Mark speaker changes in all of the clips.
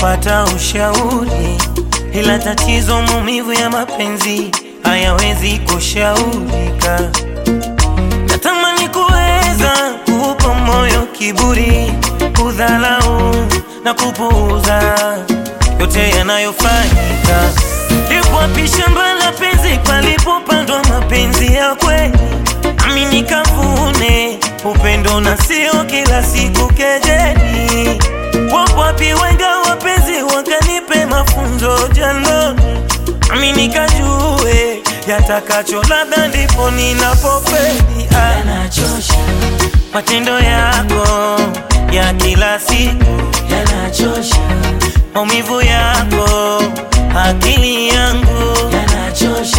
Speaker 1: kupata ushauri, ila tatizo maumivu ya mapenzi hayawezi kushaurika. Natamani kuweza kuupa moyo kiburi, kudhalau na kupuuza yote yanayofanyika. Lipo wapi shamba la penzi palipopandwa mapenzi ya kweli, nami nikavune upendo na sio kila siku kejeli. Wapo wapi wenga wapenzi wakanipe mafunzo jandoni, nami nikajue yatakacho, labda ndipo ninapofeli. Ah,
Speaker 2: yanachosha,
Speaker 1: matendo yako ya kila siku
Speaker 2: yanachosha,
Speaker 1: maumivu yako, akili yangu
Speaker 2: yanachosha,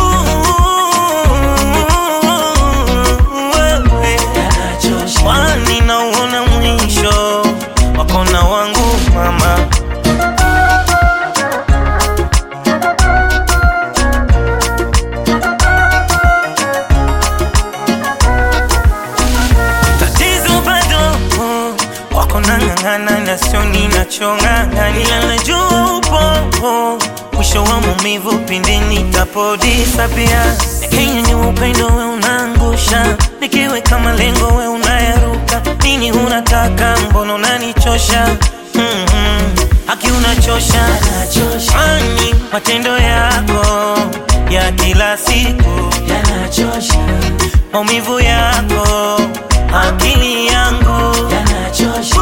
Speaker 1: wewe,
Speaker 2: yanachosha,
Speaker 1: kwani nauona mwisho wako na wangu mama. Tatizo bado wako nang'ang'ana na sio ninachong'ang'ana, ila najua upo mwisho wa maumivu pindi nitapodisapia. Nikinyanyua upendo we unaangusha, nikiweka malengo we unayaruka. Nini unataka? Mbona unanichosha? mm-hmm. Haki unachosha,
Speaker 2: yanachosha,
Speaker 1: kwani matendo yako ya kila siku
Speaker 2: yanachosha,
Speaker 1: maumivu yako, akili yangu
Speaker 2: yanachosha,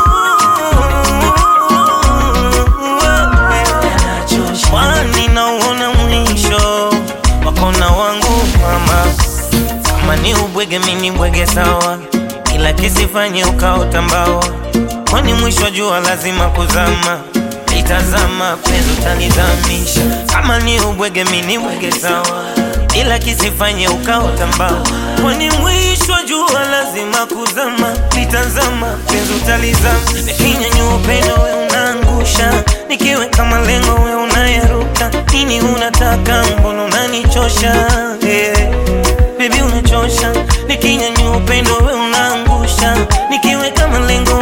Speaker 2: yanachosha,
Speaker 1: kwani nauona mwisho wako na wangu mama. Kama ni ubwege, mini bwege sawa, ila kisifanye ukaota mbawa, kwani mwisho wa jua lazima kuzama. Itazama penzi utanizamisha. Kama ni ubwege, mini bwege sawa, ila kisifanye ukaota mbawa, kwani mwisho wa jua lazima kuzama. Litazama penzi utalizama. Nikinyanyua upendo we unaangusha, nikiweka malengo we unayaruka. Nini unataka? Mbona unanichosha? yeah. Baby unachosha, nikinyanyua upendo we unaangusha, nikiweka malengo